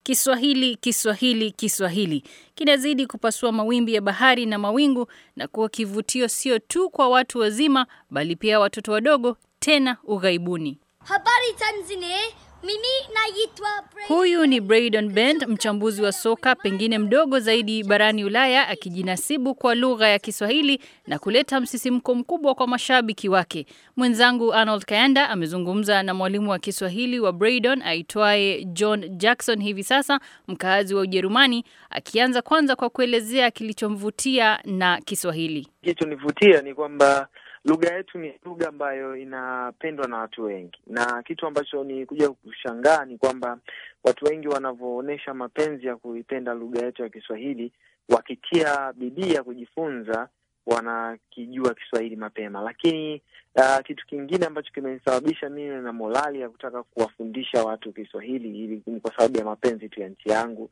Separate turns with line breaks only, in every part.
Kiswahili, Kiswahili, Kiswahili kinazidi kupasua mawimbi ya bahari na mawingu na kuwa kivutio sio tu kwa watu wazima bali pia watoto wadogo, tena ughaibuni.
Habari Tanzania, mimi naitwa Bray.
Huyu ni Braydon Bend, mchambuzi wa soka pengine mdogo zaidi barani Ulaya, akijinasibu kwa lugha ya Kiswahili na kuleta msisimko mkubwa kwa mashabiki wake. Mwenzangu Arnold Kayanda amezungumza na mwalimu wa Kiswahili wa Braydon aitwaye John Jackson hivi sasa, mkaazi wa Ujerumani, akianza kwanza kwa kuelezea kilichomvutia na Kiswahili.
Kilichonivutia ni kwamba lugha yetu ni lugha ambayo inapendwa na watu wengi, na kitu ambacho ni kuja kushangaa ni kwamba watu wengi wanavyoonyesha mapenzi ya kuipenda lugha yetu ya Kiswahili, wakitia bidii ya kujifunza, wanakijua Kiswahili mapema. Lakini uh, kitu kingine ambacho kimenisababisha mimi na morali ya kutaka kuwafundisha watu Kiswahili ili ni kwa sababu ya mapenzi tu ya nchi yangu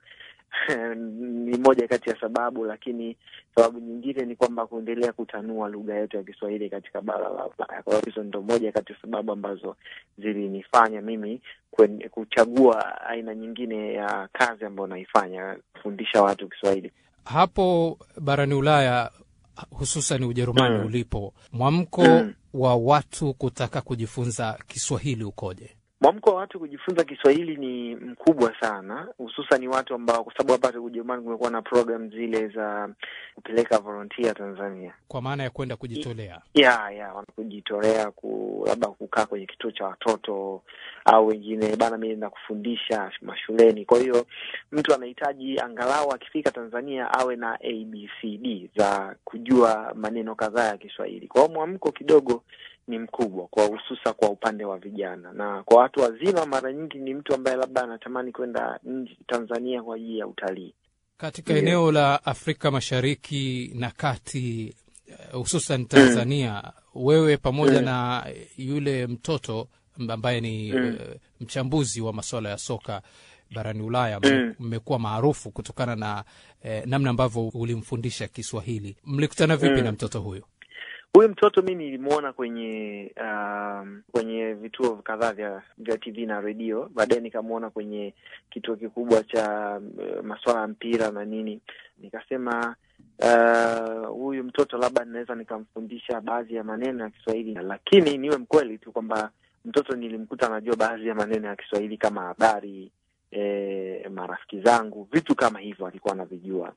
ni moja kati ya sababu, lakini sababu nyingine ni kwamba kuendelea kutanua lugha yetu ya Kiswahili katika bara la Ulaya. Kwa hiyo hizo ndo moja kati ya sababu ambazo zilinifanya mimi kwen, kuchagua aina nyingine ya kazi ambayo naifanya, kufundisha watu Kiswahili.
Hapo barani Ulaya hususan Ujerumani
Mm.
ulipo, mwamko
Mm.
wa watu kutaka kujifunza Kiswahili ukoje?
Mwamko wa watu kujifunza Kiswahili ni mkubwa sana, hususan watu ambao, kwa sababu hapa Ujerumani kumekuwa na program zile za kupeleka volunteer Tanzania
Kwa maana ya kwenda kujitolea.
ya ya wanakujitolea ku labda kukaa kwenye kituo cha watoto au wengine bana, mimi naenda kufundisha mashuleni. Kwa hiyo mtu anahitaji angalau akifika Tanzania awe na ABCD za kujua maneno kadhaa ya Kiswahili. Kwa hiyo mwamko kidogo ni mkubwa kwa hususa kwa upande wa vijana, na kwa watu wazima mara nyingi ni mtu ambaye labda anatamani kwenda nje Tanzania kwa ajili ya utalii.
Katika
Ndiyo.
eneo la Afrika Mashariki na Kati, eh, hususan Tanzania, wewe pamoja
Mm.
na yule mtoto ambaye ni
Mm.
eh, mchambuzi wa masuala ya soka barani Ulaya,
Mm.
mmekuwa maarufu kutokana na eh, namna ambavyo ulimfundisha Kiswahili. Mlikutana vipi
Mm.
na mtoto huyo?
Huyu mtoto mi nilimwona kwenye um, kwenye vituo kadhaa vya vya TV na redio. Baadaye nikamwona kwenye kituo kikubwa cha uh, masuala ya mpira na nini, nikasema uh, huyu mtoto labda ninaweza nikamfundisha baadhi ya maneno ya Kiswahili, lakini niwe mkweli tu kwamba mtoto nilimkuta anajua baadhi ya maneno ya Kiswahili kama habari, eh, marafiki zangu, vitu kama hivyo alikuwa anavijua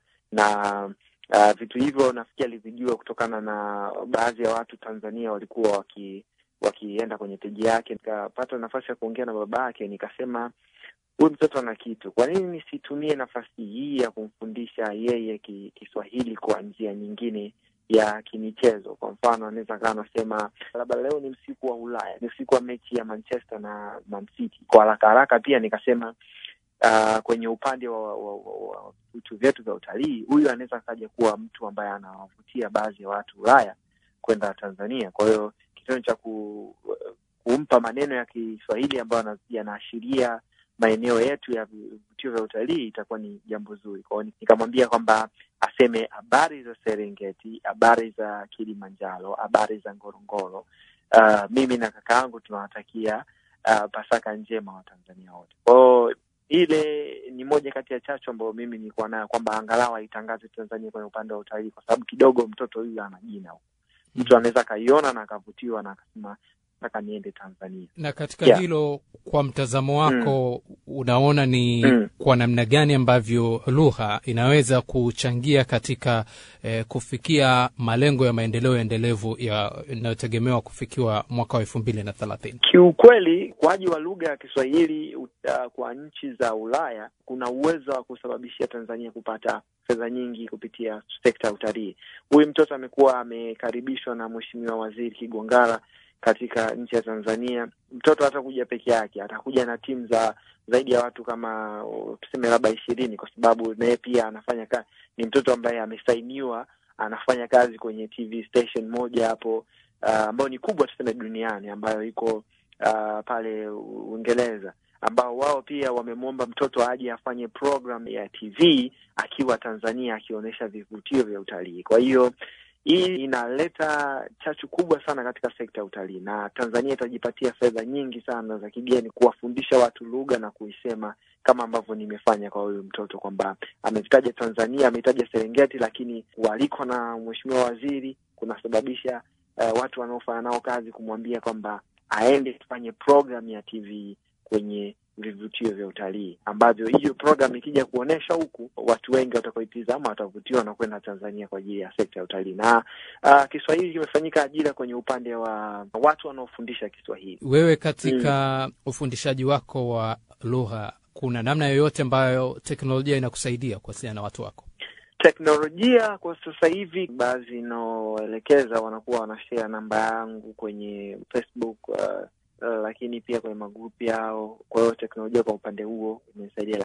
na Uh, vitu hivyo nafikiri alivijua kutokana na baadhi ya watu Tanzania walikuwa waki wakienda kwenye peji yake. Nikapata nafasi ya kuongea na baba yake, nikasema huyu mtoto ana kitu, kwa nini nisitumie nafasi hii ya kumfundisha yeye ki, Kiswahili kwa njia nyingine ya kimichezo? Kwa mfano, anaweza kaa anasema labda leo ni usiku wa Ulaya, ni usiku wa mechi ya Manchester na Man City. Kwa haraka haraka pia nikasema uh, kwenye upande wa, wa, wa, wa vitu vyetu vya utalii, huyu anaweza akaja kuwa mtu ambaye anawavutia baadhi ya watu Ulaya kwenda Tanzania. Kwa hiyo kitendo cha ku, kumpa maneno ya Kiswahili ambayo yana- yanaashiria maeneo yetu ya vivutio vya utalii itakuwa ni jambo zuri. Kwa hiyo nikamwambia kwamba aseme habari za Serengeti, habari za Kilimanjaro, habari za Ngorongoro. Uh, mimi na kaka yangu tunawatakia uh, Pasaka njema wa Tanzania wote. Kwa hiyo ile ni moja kati ya chachu ambayo mimi nilikuwa nayo kwamba angalau aitangaze Tanzania kwenye upande wa utalii, kwa sababu kidogo mtoto huyu ana jina huko. Mtu anaweza akaiona na akavutiwa na akasema nataka niende Tanzania.
Na katika
Yeah.
hilo, kwa mtazamo wako, unaona ni
Mm.
kwa namna gani ambavyo lugha inaweza kuchangia katika eh, kufikia malengo ya maendeleo endelevu ya- yanayotegemewa kufikiwa mwaka wa elfu mbili na thelathini?
Kiukweli, ukuaji wa lugha ya Kiswahili uh, kwa nchi za Ulaya kuna uwezo wa kusababishia Tanzania kupata fedha nyingi kupitia sekta ya utalii. Huyu mtoto amekuwa amekaribishwa na Mheshimiwa Waziri Kigongara katika nchi ya Tanzania. Mtoto hatakuja peke yake, atakuja na timu za zaidi ya watu kama uh, tuseme labda ishirini, kwa sababu naye pia anafanya kazi. Ni mtoto ambaye amesainiwa, anafanya kazi kwenye TV station moja hapo uh, ambayo ni kubwa tuseme duniani ambayo iko uh, pale Uingereza ambao wao pia wamemwomba mtoto aje afanye program ya TV akiwa Tanzania akionyesha vivutio vya utalii. Kwa hiyo hii inaleta chachu kubwa sana katika sekta ya utalii, na Tanzania itajipatia fedha nyingi sana za kigeni kuwafundisha watu lugha na kuisema kama ambavyo nimefanya kwa huyu mtoto kwamba ametaja Tanzania, ametaja Serengeti, lakini waliko na mheshimiwa waziri kunasababisha uh, watu wanaofanya nao kazi kumwambia kwamba aende kufanye program ya TV kwenye vivutio vya utalii ambavyo hiyo program ikija kuonyesha huku, watu wengi watakaoitizama watavutiwa na kwenda Tanzania kwa ajili ya sekta ya utalii. Na uh, Kiswahili kimefanyika ajira kwenye upande wa watu wanaofundisha Kiswahili.
Wewe katika mm. ufundishaji wako wa lugha, kuna namna yoyote ambayo teknolojia inakusaidia kuwasiliana na watu wako?
Teknolojia kwa sasa hivi, baadhi inaoelekeza wanakuwa wanashare namba yangu kwenye Facebook uh, Uh, lakini pia kwenye magrupu yao. Kwa hiyo teknolojia kwa upande huo imesaidia.